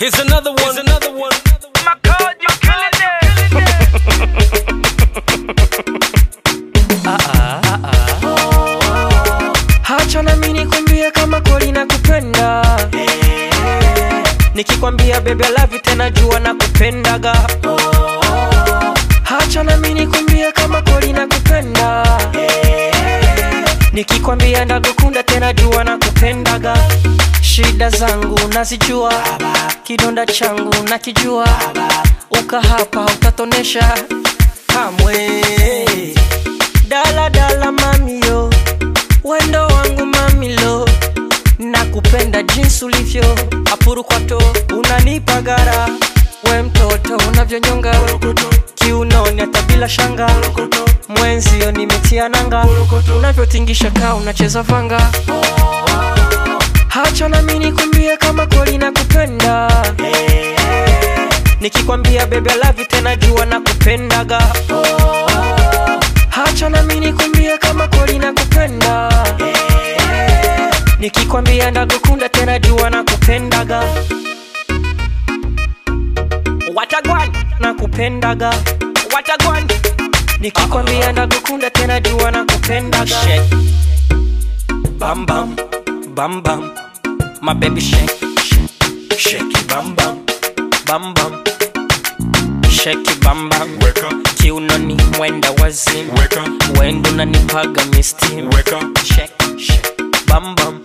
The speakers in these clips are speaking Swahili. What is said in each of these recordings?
Here's another one. Here's another one. My God, you killing it. hacha na mimi nikwambie kama kweli nakupenda nikikwambia bebe lavi tena jua nakupendaga hacha na mimi nikwambie kama kweli nakupenda nikikwambia ndagukunda tena jua nakupendaga shida zangu nazijua kidonda changu nakijua uka hapa utatonesha kamwe dala dala mamio wendo wangu mamilo nakupenda jinsi ulivyo apurukwato unanipa gara we mtoto unavyonyonga kiunoni hata bila shanga mwenzio nimetia nanga unavyotingisha kaa unacheza vanga hacha nami nikwambie kama kweli nakupenda nikikwambia bebe lavi tena jua nakupendaga hacha nami nikwambie kama kweli nakupenda nikikwambia ndagukunda tena jua nakupendaga watagwan nakupendaga watagwan nikikwambia ndagukunda tena jua nakupendaga Shake. Bam bam. Bam bam. My baby shake. Shake, shake it bam bam. Bam bam. Shake it bam bam. Weka, Kiunoni mwenda wazimu. weka, Wendo unanipaga mistimu. weka, Shake, shake. Bam bam.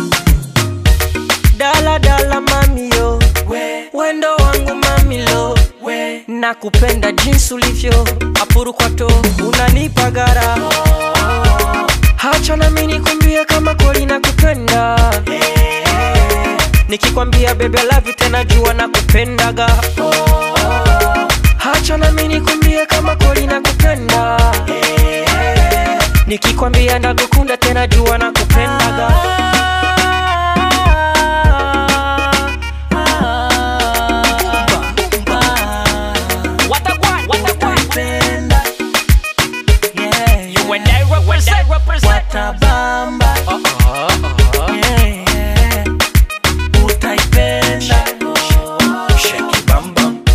dala dala mamio wendo wangu mamilo nakupenda jinsi ulivyo apurukwato unanipa gara hacha nami nikwambie kama kweli nakupenda nikikwambia bebe lavi tena jua nakupendaga hacha nami nikwambie kama kweli nakupenda nikikwambia ndagukunda tena jua nakupendaga Watagwan. Watagwan. You and I represent. represent. Uh-uh, uh-uh. Shake it bam bam.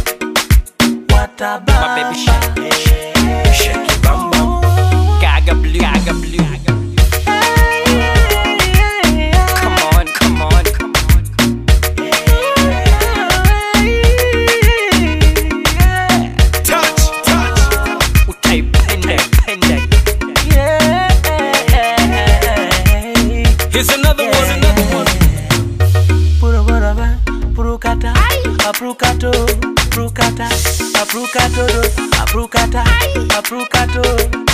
My baby shake. Shake, shake it bam bam. Gaga blue. Gaga blue. Come on, come on, come on. touch, touch. Utaipenda, penda. Here's another one. Here's another one. Prukata, aprukato, prukata, aprukato, aprukata, aprukato,